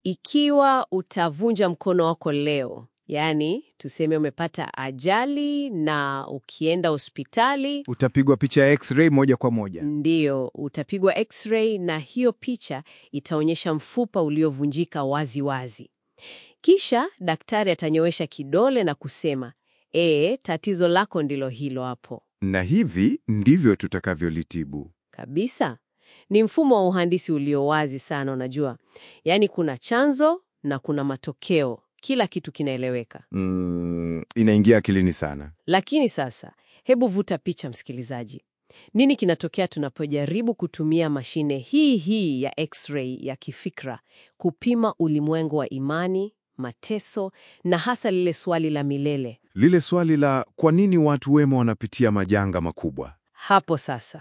Ikiwa utavunja mkono wako leo, yaani tuseme umepata ajali na ukienda hospitali, Utapigwa picha ya x-ray moja kwa moja. ndiyo utapigwa x-ray na hiyo picha itaonyesha mfupa uliovunjika wazi wazi. Kisha daktari atanyoosha kidole na kusema, ee, tatizo lako ndilo hilo hapo. Na hivi ndivyo tutakavyolitibu. Kabisa. Ni mfumo wa uhandisi ulio wazi sana, unajua. Yaani kuna chanzo na kuna matokeo, kila kitu kinaeleweka. Mm, inaingia akilini sana. Lakini sasa, hebu vuta picha, msikilizaji. Nini kinatokea tunapojaribu kutumia mashine hii hii ya x-ray ya kifikra kupima ulimwengu wa imani, mateso na hasa lile swali la milele? Lile swali la kwa nini watu wema wanapitia majanga makubwa? Hapo sasa,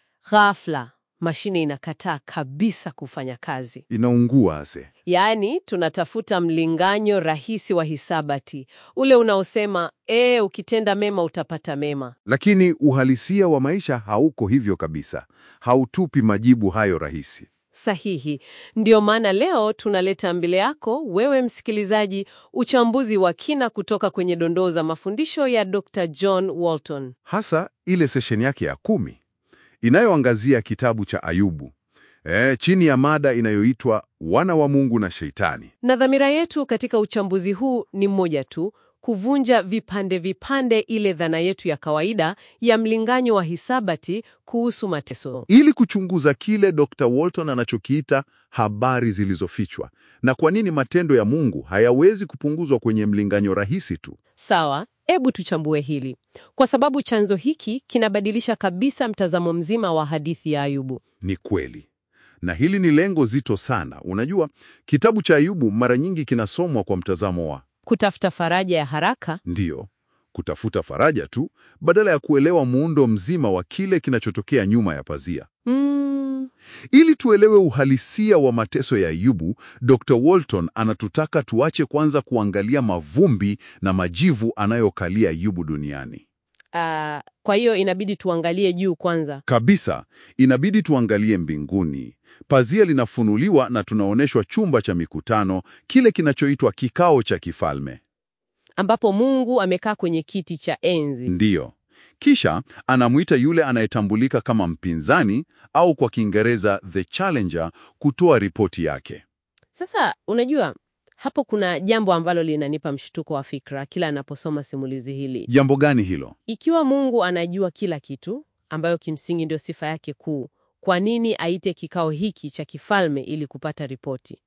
ghafla mashine inakataa kabisa kufanya kazi. Inaungua ase. Yaani tunatafuta mlinganyo rahisi wa hisabati, ule unaosema e, ukitenda mema utapata mema. Lakini uhalisia wa maisha hauko hivyo kabisa. Hautupi majibu hayo rahisi. Sahihi. Ndio maana leo tunaleta mbele yako wewe msikilizaji, uchambuzi wa kina kutoka kwenye dondoo za mafundisho ya Dr. John Walton. Hasa ile sesheni yake ya kumi inayoangazia kitabu cha Ayubu. E, chini ya mada inayoitwa wana wa Mungu na Sheitani. Na dhamira yetu katika uchambuzi huu ni mmoja tu, kuvunja vipande vipande ile dhana yetu ya kawaida ya mlinganyo wa hisabati kuhusu mateso. ili kuchunguza kile Dr. Walton anachokiita habari zilizofichwa na kwa nini matendo ya Mungu hayawezi kupunguzwa kwenye mlinganyo rahisi tu. Sawa, hebu tuchambue hili, kwa sababu chanzo hiki kinabadilisha kabisa mtazamo mzima wa hadithi ya Ayubu. Ni kweli, na hili ni lengo zito sana. Unajua, kitabu cha Ayubu mara nyingi kinasomwa kwa mtazamo wa Kutafuta faraja ya haraka ndiyo, kutafuta faraja tu badala ya kuelewa muundo mzima wa kile kinachotokea nyuma ya pazia. mm, Ili tuelewe uhalisia wa mateso ya Ayubu, Dr. Walton anatutaka tuache kwanza kuangalia mavumbi na majivu anayokalia Ayubu duniani. ah, kwa hiyo inabidi tuangalie juu kwanza. Kabisa, inabidi tuangalie mbinguni. Pazia linafunuliwa na tunaonyeshwa chumba cha mikutano, kile kinachoitwa kikao cha kifalme. ambapo Mungu amekaa kwenye kiti cha enzi. Ndiyo. Kisha anamwita yule anayetambulika kama mpinzani au kwa Kiingereza the challenger kutoa ripoti yake. Sasa unajua, hapo kuna jambo ambalo linanipa mshtuko wa fikra kila anaposoma simulizi hili. Jambo gani hilo? Ikiwa Mungu anajua kila kitu, ambayo kimsingi ndio sifa yake kuu, kwa nini aite kikao hiki cha kifalme ili kupata ripoti?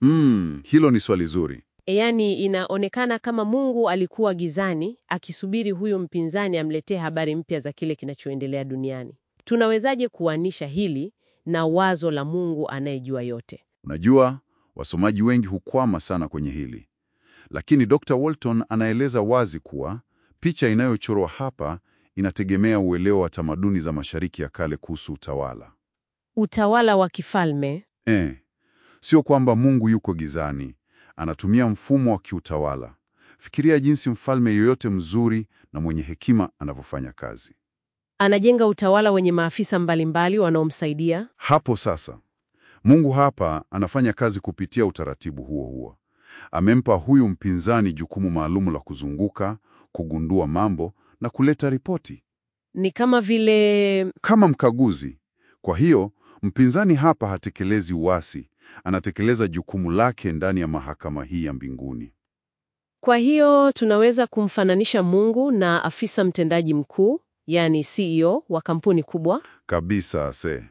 Mm, hilo ni swali zuri. E, yaani inaonekana kama Mungu alikuwa gizani akisubiri huyu mpinzani amletee habari mpya za kile kinachoendelea duniani. Tunawezaje kuanisha hili na wazo la Mungu anayejua yote? Unajua, wasomaji wengi hukwama sana kwenye hili, lakini Dr. Walton anaeleza wazi kuwa picha inayochorwa hapa inategemea uelewa wa tamaduni za Mashariki ya Kale kuhusu utawala. Utawala wa kifalme Eh, sio kwamba Mungu yuko gizani, anatumia mfumo wa kiutawala. Fikiria jinsi mfalme yoyote mzuri na mwenye hekima anavyofanya kazi. anajenga utawala wenye maafisa mbalimbali wanaomsaidia. Hapo sasa, Mungu hapa anafanya kazi kupitia utaratibu huo huo. Amempa huyu mpinzani jukumu maalumu la kuzunguka, kugundua mambo na kuleta ripoti Ni kama vile kama mkaguzi. Kwa hiyo, mpinzani hapa hatekelezi uasi, anatekeleza jukumu lake ndani ya mahakama hii ya mbinguni. Kwa hiyo tunaweza kumfananisha Mungu na afisa mtendaji mkuu, yani CEO wa kampuni kubwa. Kabisa se.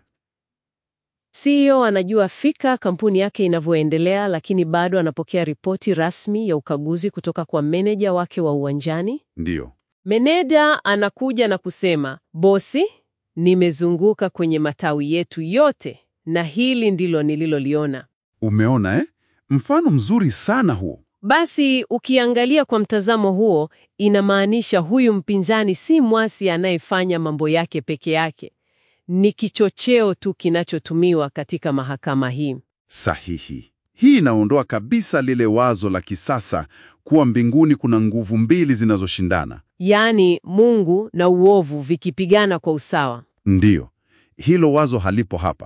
CEO anajua fika kampuni yake inavyoendelea, lakini bado anapokea ripoti rasmi ya ukaguzi kutoka kwa meneja wake wa uwanjani. Ndiyo. Meneja anakuja na kusema, bosi, nimezunguka kwenye matawi yetu yote na hili ndilo nililoliona. Umeona eh? Mfano mzuri sana huo. Basi ukiangalia kwa mtazamo huo, inamaanisha huyu mpinzani si mwasi anayefanya mambo yake peke yake. Ni kichocheo tu kinachotumiwa katika mahakama hii. Sahihi. Hii inaondoa kabisa lile wazo la kisasa kuwa mbinguni kuna nguvu mbili zinazoshindana. Yaani Mungu na uovu vikipigana kwa usawa. Ndiyo, hilo wazo halipo hapa.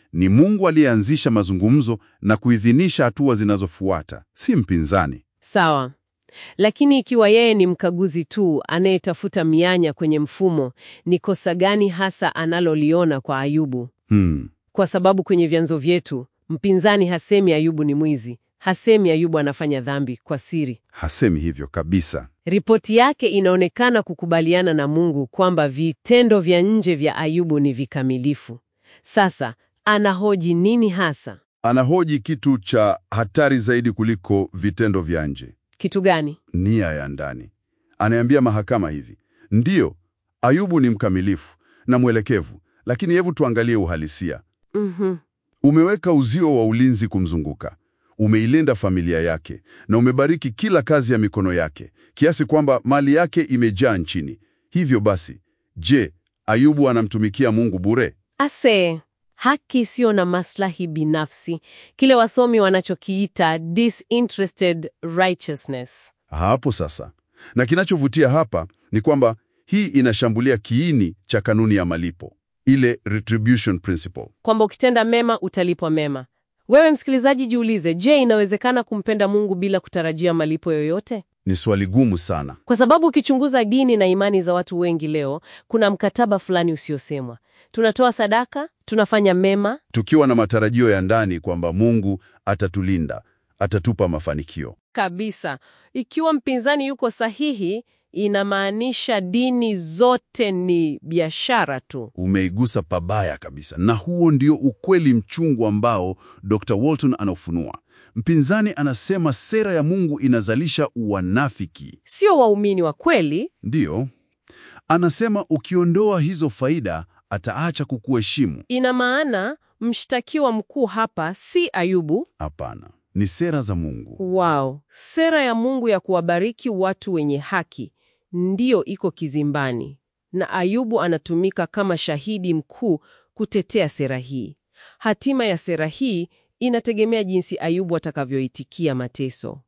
Ni Mungu aliyeanzisha mazungumzo na kuidhinisha hatua zinazofuata, si mpinzani. Sawa. Lakini ikiwa yeye ni mkaguzi tu anayetafuta mianya kwenye mfumo, ni kosa gani hasa analoliona kwa Ayubu? Hmm. Kwa sababu kwenye vyanzo vyetu mpinzani hasemi Ayubu ni mwizi, hasemi Ayubu anafanya dhambi kwa siri. Hasemi hivyo kabisa. Ripoti yake inaonekana kukubaliana na Mungu kwamba vitendo vya nje vya Ayubu ni vikamilifu. Sasa anahoji nini hasa? Anahoji kitu cha hatari zaidi kuliko vitendo vya nje, Kitu gani? nia ya ndani. Anaambia mahakama hivi: ndiyo, Ayubu ni mkamilifu na mwelekevu, lakini hebu tuangalie uhalisia. Mhm. Umeweka uzio wa ulinzi kumzunguka, umeilinda familia yake na umebariki kila kazi ya mikono yake, kiasi kwamba mali yake imejaa nchini. Hivyo basi, je, Ayubu anamtumikia Mungu bure? Ase, haki isiyo na maslahi binafsi, kile wasomi wanachokiita disinterested righteousness. Hapo sasa. Na kinachovutia hapa ni kwamba hii inashambulia kiini cha kanuni ya malipo, ile retribution principle. kwamba ukitenda mema utalipwa mema. Wewe msikilizaji, jiulize, je, inawezekana kumpenda Mungu bila kutarajia malipo yoyote? Ni swali gumu sana. Kwa sababu ukichunguza dini na imani za watu wengi leo, kuna mkataba fulani usiosemwa. Tunatoa sadaka, tunafanya mema, Tukiwa na matarajio ya ndani kwamba Mungu atatulinda, atatupa mafanikio. kabisa. Ikiwa mpinzani yuko sahihi, inamaanisha dini zote ni biashara tu. Umeigusa pabaya kabisa, na huo ndio ukweli mchungu ambao Dr. Walton anaufunua. Mpinzani anasema sera ya Mungu inazalisha uwanafiki. Sio waumini wa kweli. Ndiyo, anasema ukiondoa hizo faida ataacha kukuheshimu. Ina maana mshtakiwa mkuu hapa si Ayubu. Hapana, ni sera za Mungu. Wow, sera ya Mungu ya kuwabariki watu wenye haki ndiyo iko kizimbani, na Ayubu anatumika kama shahidi mkuu kutetea sera hii. Hatima ya sera hii inategemea jinsi Ayubu atakavyoitikia mateso.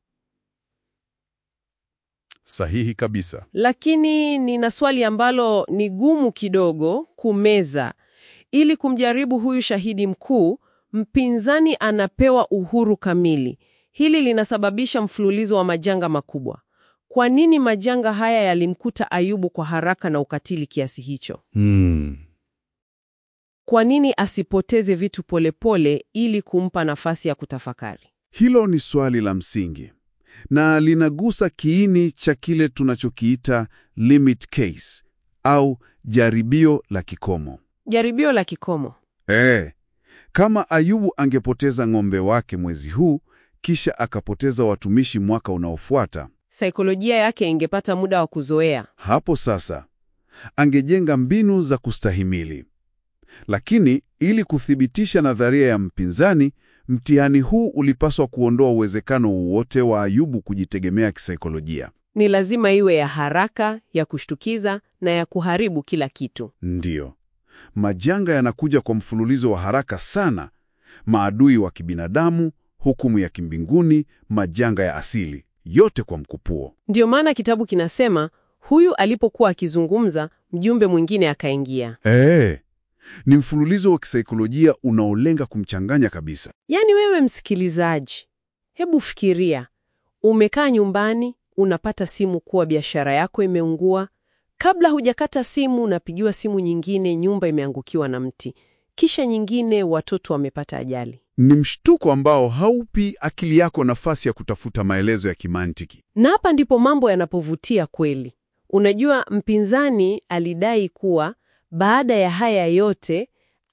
Sahihi kabisa. Lakini nina swali ambalo ni gumu kidogo kumeza. Ili kumjaribu huyu shahidi mkuu, mpinzani anapewa uhuru kamili. Hili linasababisha mfululizo wa majanga makubwa. Kwa nini majanga haya yalimkuta Ayubu kwa haraka na ukatili kiasi hicho? Hmm. Kwa nini asipoteze vitu polepole ili kumpa nafasi ya kutafakari? Hilo ni swali la msingi na linagusa kiini cha kile tunachokiita limit case au jaribio la kikomo. Jaribio la kikomo. Eh, kama Ayubu angepoteza ng'ombe wake mwezi huu kisha akapoteza watumishi mwaka unaofuata, Saikolojia yake ingepata muda wa kuzoea. hapo sasa angejenga mbinu za kustahimili. Lakini ili kuthibitisha nadharia ya mpinzani, mtihani huu ulipaswa kuondoa uwezekano wowote wa Ayubu kujitegemea kisaikolojia. Ni lazima iwe ya haraka, ya kushtukiza na ya kuharibu kila kitu. Ndiyo, majanga yanakuja kwa mfululizo wa haraka sana: maadui wa kibinadamu, hukumu ya kimbinguni, majanga ya asili, yote kwa mkupuo. Ndiyo maana kitabu kinasema huyu alipokuwa akizungumza, mjumbe mwingine akaingia. Ee, ni mfululizo wa kisaikolojia unaolenga kumchanganya kabisa. Yaani wewe msikilizaji, hebu fikiria, umekaa nyumbani, unapata simu kuwa biashara yako imeungua. Kabla hujakata simu, unapigiwa simu nyingine, nyumba imeangukiwa na mti, kisha nyingine, watoto wamepata ajali. Ni mshtuko ambao haupi akili yako nafasi ya kutafuta maelezo ya kimantiki. Na hapa ndipo mambo yanapovutia kweli. Unajua, mpinzani alidai kuwa baada ya haya yote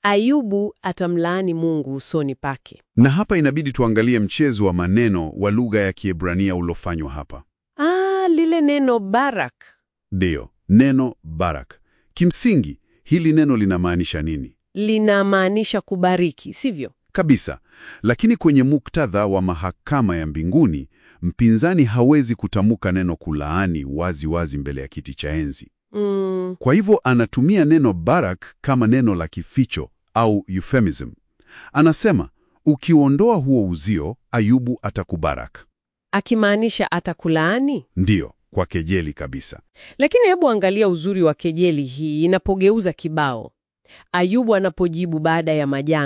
Ayubu atamlaani Mungu usoni pake. Na hapa inabidi tuangalie mchezo wa maneno wa lugha ya Kiebrania ulofanywa hapa. Ah, lile neno barak. Ndiyo, neno barak. Kimsingi, hili neno linamaanisha nini? linamaanisha kubariki, sivyo? Kabisa. Lakini kwenye muktadha wa mahakama ya mbinguni, mpinzani hawezi kutamka neno kulaani wazi wazi mbele ya kiti cha enzi. Mm, Kwa hivyo anatumia neno barak kama neno la kificho au euphemism. Anasema, ukiondoa huo uzio, Ayubu atakubarak. akimaanisha atakulaani. Ndiyo, kwa kejeli kabisa. Lakini hebu angalia uzuri wa kejeli hii inapogeuza kibao. Ayubu anapojibu baada ya majanga,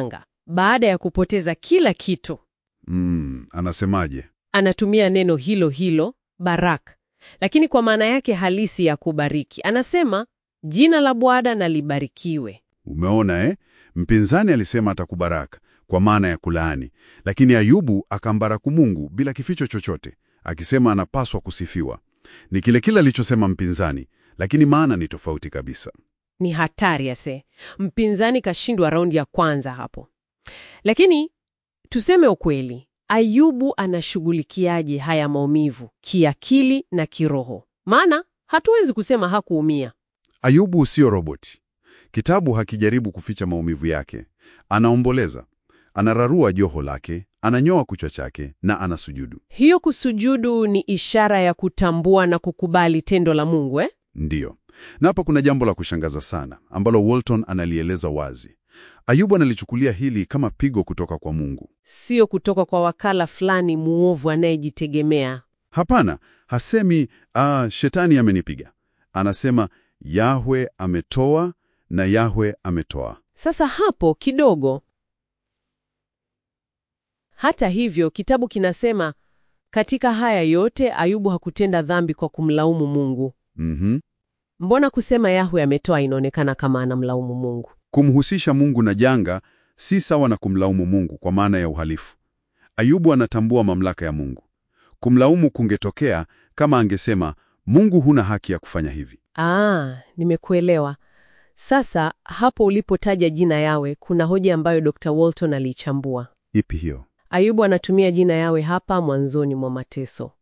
baada ya kupoteza kila kitu, Mm, anasemaje? anatumia neno hilo hilo barak, lakini kwa maana yake halisi ya kubariki. Anasema jina la Bwana na libarikiwe. Umeona eh? Mpinzani alisema atakubaraka kwa maana ya kulaani, lakini Ayubu akambaraku Mungu bila kificho chochote, akisema anapaswa kusifiwa. Ni kile kile alichosema mpinzani, lakini maana ni tofauti kabisa. Ni hatari ase, mpinzani kashindwa raundi ya kwanza hapo. Lakini tuseme ukweli, Ayubu anashughulikiaje haya maumivu kiakili na kiroho? Maana hatuwezi kusema hakuumia. Ayubu sio roboti. Kitabu hakijaribu kuficha maumivu yake. Anaomboleza, anararua joho lake, ananyoa kichwa chake na anasujudu. Hiyo kusujudu ni ishara ya kutambua na kukubali tendo la Mungu eh? Ndiyo. Na hapa kuna jambo la kushangaza sana ambalo Walton analieleza wazi. Ayubu analichukulia hili kama pigo kutoka kwa Mungu. Sio kutoka kwa wakala fulani muovu anayejitegemea. Hapana, hasemi ah, shetani amenipiga. Anasema Yahwe ametoa na Yahwe ametoa. Sasa hapo kidogo. Hata hivyo, kitabu kinasema katika haya yote Ayubu hakutenda dhambi kwa kumlaumu Mungu. Mhm. Mbona kusema Yahwe ametoa inaonekana kama anamlaumu Mungu? Kumhusisha Mungu na janga si sawa na kumlaumu Mungu kwa maana ya uhalifu. Ayubu anatambua mamlaka ya Mungu. Kumlaumu kungetokea kama angesema Mungu huna haki ya kufanya hivi. Ah, nimekuelewa. Sasa hapo ulipotaja jina Yawe, kuna hoja ambayo Dr. Walton aliichambua. Ipi hiyo? Ayubu anatumia jina Yawe hapa mwanzoni mwa mateso.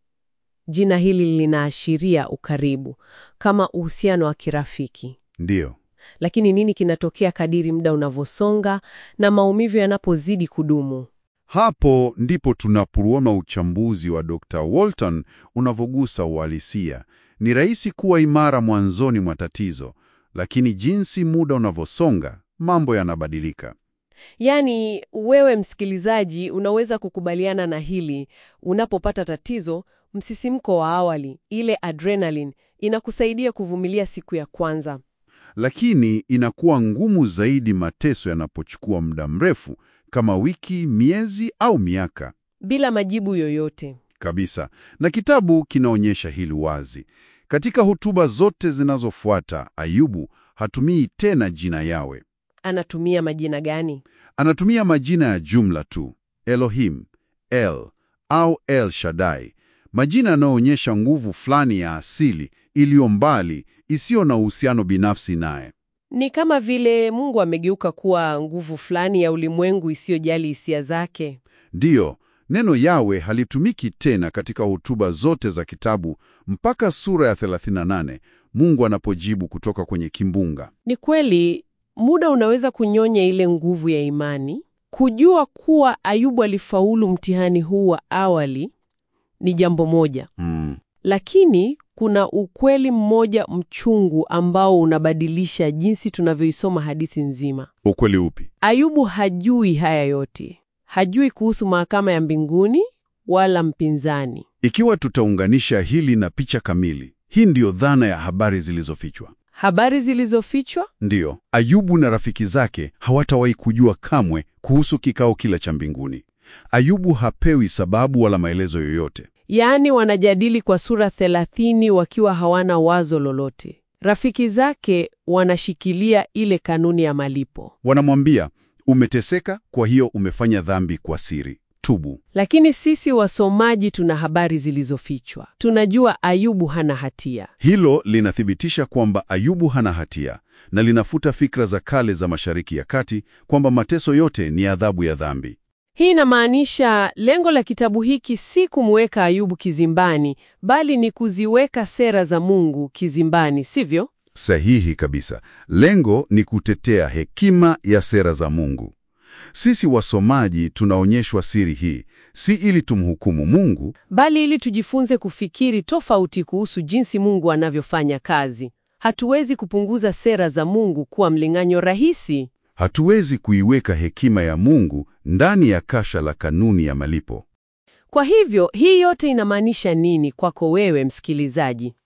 Jina hili linaashiria ukaribu, kama uhusiano wa kirafiki. Ndiyo. Lakini nini kinatokea kadiri muda unavyosonga na maumivu yanapozidi kudumu? Hapo ndipo tunapoona uchambuzi wa Dr. Walton unavyogusa uhalisia. Ni rahisi kuwa imara mwanzoni mwa tatizo, lakini jinsi muda unavyosonga, mambo yanabadilika. Yaani, wewe msikilizaji, unaweza kukubaliana na hili. Unapopata tatizo, msisimko wa awali, ile adrenaline, inakusaidia kuvumilia siku ya kwanza. Lakini inakuwa ngumu zaidi mateso yanapochukua muda mrefu, kama wiki, miezi au miaka Bila majibu yoyote. kabisa. Na kitabu kinaonyesha hili wazi. Katika hotuba zote zinazofuata, Ayubu hatumii tena jina Yawe. Anatumia majina gani? Anatumia majina ya jumla tu, Elohim, El au El Shaddai, majina yanayoonyesha nguvu fulani ya asili iliyo mbali, isiyo na uhusiano binafsi naye. Ni kama vile Mungu amegeuka kuwa nguvu fulani ya ulimwengu isiyojali hisia zake. Ndiyo, neno Yawe halitumiki tena katika hotuba zote za kitabu mpaka sura ya 38 Mungu anapojibu kutoka kwenye kimbunga. Ni kweli, muda unaweza kunyonya ile nguvu ya imani. Kujua kuwa Ayubu alifaulu mtihani huu wa awali ni jambo moja, Mm, lakini kuna ukweli mmoja mchungu ambao unabadilisha jinsi tunavyoisoma hadithi nzima. ukweli upi? Ayubu hajui haya yote, hajui kuhusu mahakama ya mbinguni wala mpinzani. Ikiwa tutaunganisha hili na picha kamili, hii ndiyo dhana ya habari zilizofichwa. Habari zilizofichwa Ndiyo, Ayubu na rafiki zake hawatawahi kujua kamwe kuhusu kikao kile cha mbinguni. Ayubu hapewi sababu wala maelezo yoyote. Yaani wanajadili kwa sura thelathini wakiwa hawana wazo lolote. Rafiki zake wanashikilia ile kanuni ya malipo, Wanamwambia, umeteseka, kwa hiyo umefanya dhambi kwa siri, tubu. lakini sisi wasomaji tuna habari zilizofichwa. Tunajua Ayubu hana hatia. Hilo linathibitisha kwamba Ayubu hana hatia na linafuta fikra za kale za Mashariki ya Kati kwamba mateso yote ni adhabu ya dhambi. Hii inamaanisha lengo la kitabu hiki si kumweka Ayubu kizimbani, bali ni kuziweka sera za Mungu kizimbani, sivyo? Sahihi kabisa. Lengo ni kutetea hekima ya sera za Mungu. Sisi wasomaji tunaonyeshwa siri hii, si ili tumhukumu Mungu, bali ili tujifunze kufikiri tofauti kuhusu jinsi Mungu anavyofanya kazi. Hatuwezi kupunguza sera za Mungu kuwa mling'anyo rahisi. hatuwezi kuiweka hekima ya Mungu ndani ya kasha la kanuni ya malipo. Kwa hivyo, hii yote inamaanisha nini kwako wewe msikilizaji?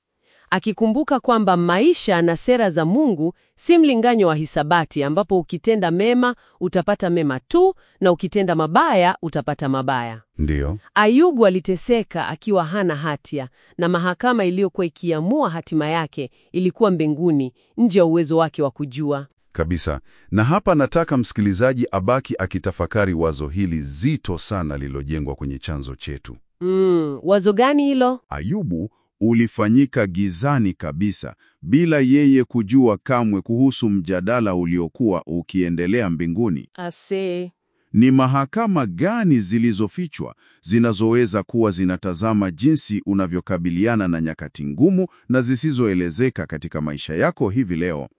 akikumbuka kwamba maisha na sera za Mungu si mlinganyo wa hisabati ambapo ukitenda mema utapata mema tu na ukitenda mabaya utapata mabaya. Ndiyo. Ayubu aliteseka akiwa hana hatia na mahakama iliyokuwa ikiamua hatima yake ilikuwa mbinguni, nje ya uwezo wake wa kujua. Kabisa. Na hapa nataka msikilizaji abaki akitafakari wazo hili zito sana lililojengwa kwenye chanzo chetu. Mm, wazo gani hilo? Ayubu ulifanyika gizani kabisa bila yeye kujua kamwe kuhusu mjadala uliokuwa ukiendelea mbinguni. Ase. Ni mahakama gani zilizofichwa zinazoweza kuwa zinatazama jinsi unavyokabiliana na nyakati ngumu na zisizoelezeka katika maisha yako hivi leo?